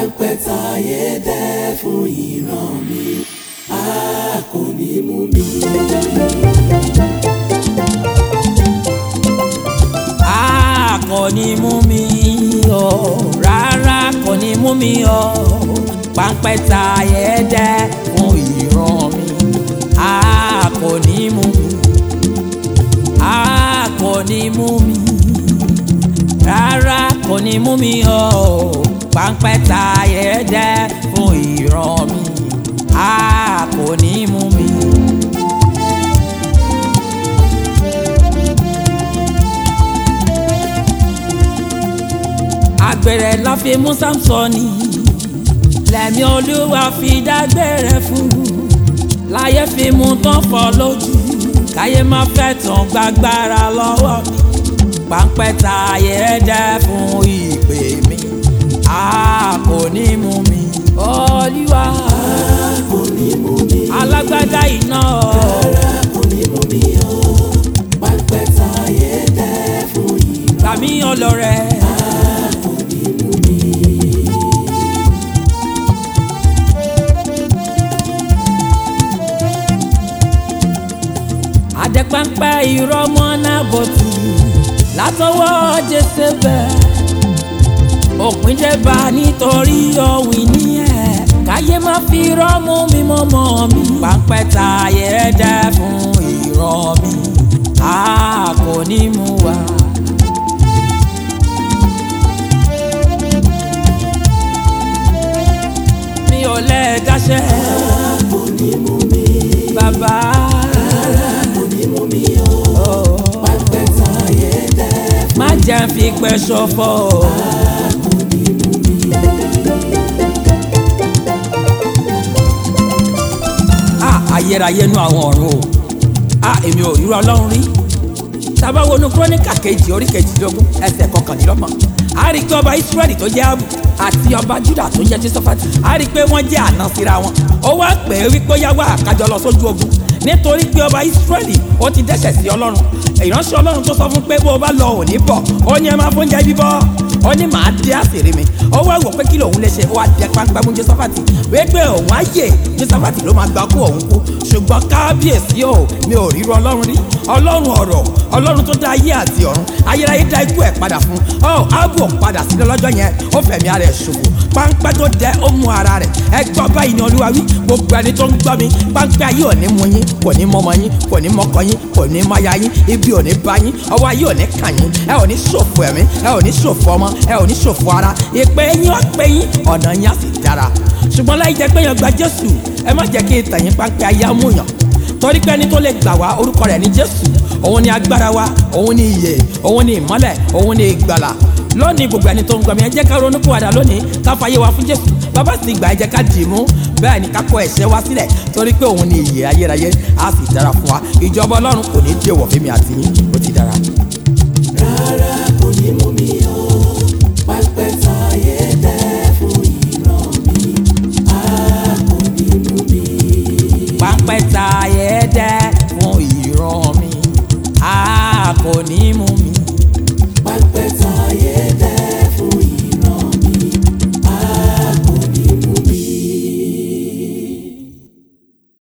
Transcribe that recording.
páńpẹ́ táyé dẹ́ fún ìran mi a kò ní mú mi. a kò ní mú mi o rárá kò ní mú mi o páńpẹ́ táyé dẹ́ fún ìran mi a kò ní mú mi a kò ní mú mi rárá kò ní mú mi o páńpẹ́ táyé dẹ́ fún ìran mi a kò ní mú mi. àgbèrè la fi mú Sámsọ́nì lẹ́mí olúwa fi dágbére fún láyé fi mú tán fọ́ lójú káyé má fẹ́ tán gbàgbára lọ́wọ́ mi páńpẹ́ táyé dẹ́ fún ìpè mi a kò ní mú mi olúwa kò ní mú mi. alágbádá iná rárá kò ní mú mi o. páńpẹ́ táyé dẹ́ fún ìran gbàmí ọlọ́rẹ́. kò ní mú mi. àdẹ́pẹ́pẹ́ irọ́ mọ́ náà bọ̀tù látọwọ́ jésébẹ̀ òpin débà nítorí ọ̀wìn ní ẹ̀ káyé má fi rọ́mú mi mọ́mọ́ mi pápẹ́ táyé dẹ́ fún irọ́ mi a kò ní mú wa. mi ò lè dáṣẹ́ kò ní mú mi. bàbá. kò ní mú mi o. páńpẹ́ táyé dẹ́ má jẹ́ ń fi pẹ́ ṣọ̀fọ̀. kò ní mú mi. a ayérayé nu àwọn ọ̀run o a èmi ò ríro ọlọ́run rí tábà wọnú kúrónìkà kejì orí kejìdínlógún ẹsẹ̀ kọkànlélọ́gbọ̀n a rí i pé ọba israẹli tó jẹ́ abu àti ọba juda tó jẹ́ josafati a rí i pé wọ́n jẹ́ àná síra wọn ó wá pè é wípé ó yá wá àkájọ lọ sójú ogun nítorí pé ọba israẹli ó ti dẹ́ṣẹ̀ sí ọlọ́run ìránṣẹ́ ọlọ́run tó sọ fún pé bó o bá lọ ò ní bọ̀ ó ní ẹ máa fóúnjẹ bíbọ́ ó ní màá dé àṣírí mi ó wá wò pé kí lòun lè ṣe ó wá dẹ pápá mú josafati wípé òun á yè josafati ló máa gbà kú òun kú ṣùgbọ́n kábíyèsí o mi ò ríro ọlọ́run rí ọlọ́run ọ̀rọ̀ ọlọ́run tó dá ayé àti ọ̀run ayérayé dá ikú ẹ̀ padà fún ọ ábò padà sílẹ̀ lọ́jọ́ yẹn ó fẹ̀mí ara ẹ̀ ṣòfò páńpẹ́ tó dẹ ó mú ara rẹ̀ ẹ gbọ́ báyìí ni olúwa wí gbogbo ẹni tó ń gbọ́ mi páńpẹ́ ayé ò ní mú yín kò ní mọ́mọ́ yín kò ní mọ́kọ yín kò ní máya yín ibi ò ní bá yín ọwọ́ ayé ò ní kàn yín ẹ ò ní ṣòfò ẹ̀mí ẹ ò ní ṣòfò ọmọ ẹ ò ní ṣòfò ara ìpè yín ó pè yín ọ̀nà yín á sì dára ṣùgbọ́n láì jẹ́ pé yàn gba jésù ẹ má jẹ́ kí ìtàn yín páńpẹ́ ayé á mú yàn torí pé ẹni tó lè gbà wá orúkọ rẹ̀ ní jésù òun ni agbára wa òun ni ìyè òun ni ìmọ́lẹ̀ òun ni ìgbàlà lónìí gbogbo ẹni tó ń gbọ́ mi ẹ jẹ́ ká ronú pìwàdà lónìí ká fàyè wa fún jésù bàbá sì gbà ẹ jẹ́ ká dì í mú bẹ́ẹ̀ ni ká kọ ẹ̀ṣẹ̀ wa sílẹ̀ torí pé òun ni ìyè ayérayé á sì dára fún wa ìjọba ọlọ́run kò ní dé wọ̀ fẹ́mi àti yín ó ti dára. rárá kò ní mú mi o. páńpẹ́ táyé dẹ́ fún ìran mi a kò ní mú mi. páńpẹ́ ta ẹ̀ẹ́dẹ́ fún ìran mi a kò ní mú